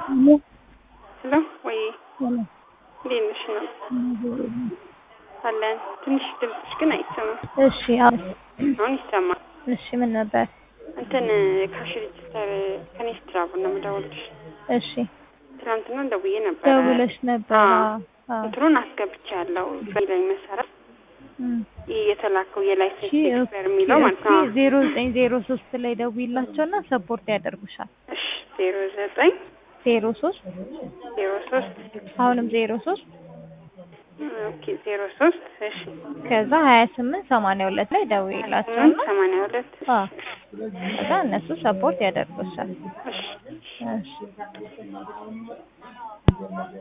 ሄሎ ወይ እንዴት ነሽ ነው አለን። ትንሽ ድምፅሽ ግን አይሰማም። እሺ አዎ፣ አሁን ይሰማል። እሺ ምን ነበር? እንትን ካሽ ሬጅስተር ከኔ ስትራቡ ነው የምደውልልሽ። እሺ ትናንትና ደውዬ ነበረ። ደውለሽ ነበር? አዎ። አዎ። እንትኑን አስገብቻለሁ በላይ መሰረት እም። ይህ የተላከው የላይሰንስ እሺ ኤክስፐር የሚለው ማለት ነው። ዜሮ ዘጠኝ ዜሮ ሶስት ላይ ደውይላቸውና ሰፖርት ያደርጉሻል። እሺ ዜሮ ዘጠኝ ዜሮ ሶስት ዜሮ ሶስት አሁንም ዜሮ ሶስት ኦኬ ዜሮ ሶስት እሺ ከዛ ሀያ ስምንት ሰማንያ ሁለት ላይ ደውይላቸውና ሰማንያ ሁለት አዎ ከዛ እነሱ ሰፖርት ያደርጉሻል። እሺ እሺ